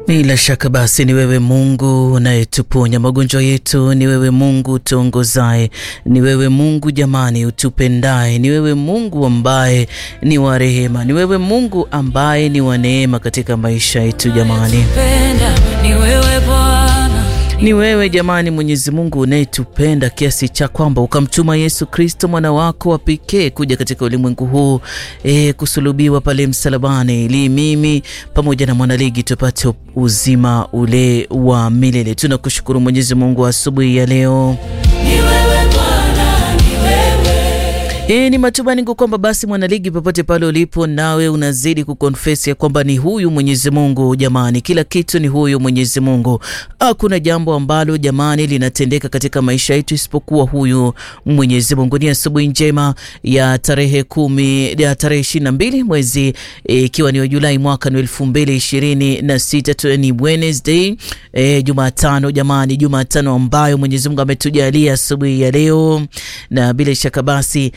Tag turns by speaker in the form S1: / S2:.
S1: Bila shaka basi ni wewe Mungu unayetuponya magonjwa yetu, ni wewe Mungu tuongozaye, ni wewe Mungu jamani utupendaye, ni wewe Mungu ambaye ni wa rehema, ni wewe Mungu ambaye ni wa neema katika maisha yetu jamani.
S2: Ni wewe Bwana,
S1: Ni wewe jamani, Mwenyezi Mungu unayetupenda kiasi cha kwamba ukamtuma Yesu Kristo mwana wako wa pekee kuja katika ulimwengu huu e, kusulubiwa pale msalabani, ili mimi pamoja na mwanaligi tupate uzima ule wa milele. Tunakushukuru Mwenyezi Mungu asubuhi ya leo.
S2: ni wewe Bwana, ni wewe
S1: E, ni matumaini yangu kwamba basi mwanaligi, popote pale ulipo, nawe unazidi kukonfesi ya kwamba ni huyu Mwenyezi Mungu jamani, kila kitu ni huyu Mwenyezi Mungu. Hakuna jambo ambalo jamani linatendeka katika maisha yetu isipokuwa huyu Mwenyezi Mungu. Ni asubuhi njema ya tarehe kumi ya tarehe ishirini na mbili mwezi ikiwa ni wa Julai mwaka ni elfu mbili ishirini na sita tu, ni Wednesday e, Jumatano jamani, Jumatano ambayo Mwenyezi Mungu ametujalia asubuhi ya leo, na bila shaka basi